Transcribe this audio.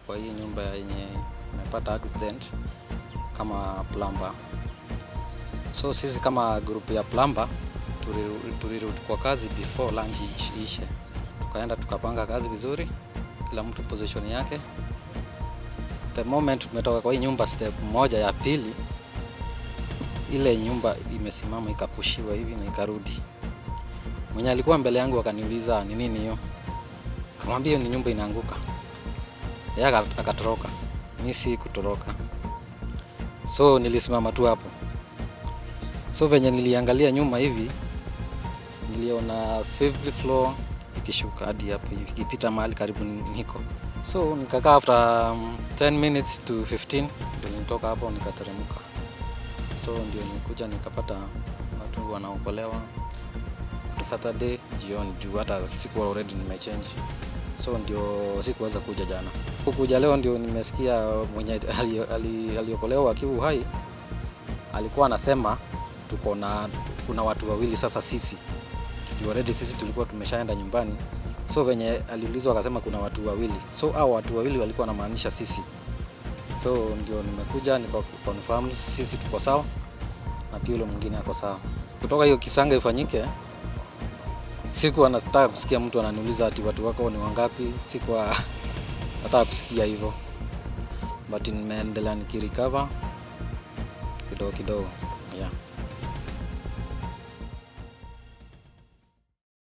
kwa hii nyumba yenye imepata accident kama plumber. So sisi kama group ya plumber tuli- tulirudi kwa kazi before lunch ish- ishe, tukaenda tukapanga kazi vizuri, kila mtu position yake. The moment tumetoka kwa hii nyumba step moja ya pili, ile nyumba imesimama ikapushiwa hivi na ikarudi. Mwenye alikuwa mbele yangu akaniuliza ni nini hiyo, kamwambia hiyo ni nyumba inaanguka. Yeye aka- akatoroka, mi si kutoroka, so nilisimama tu hapo. So venye niliangalia nyuma hivi, niliona fifth floor ikishuka hadi hapo hivi ikipita mahali karibu niko. So nikakaa after um, 10 minutes to 15 ndio nilitoka hapo nikateremka. So ndio nikuja nikapata watu wanaokolewa Saturday jioni juu hata sikuwa already nimechange, so ndio sikuweza kuja jana. Kukuja leo ndio nimesikia mwenye ali- ali- aliokolewa akiwa uhai alikuwa anasema tuko na kuna watu wawili sasa sisi juu already sisi tulikuwa tumeshaenda nyumbani, so venye aliulizwa akasema kuna watu wawili, so hao watu wawili walikuwa wanamaanisha sisi, so ndio nimekuja nika confirm sisi tuko sawa na pia yule mwingine ako sawa. Kutoka hiyo kisanga ifanyike, sikuwa nataka kusikia mtu ananiuliza ati watu wako ni wangapi, sikuwa nataka kusikia hivyo, but nimeendelea nikirecover kidogo kidogo, yeah.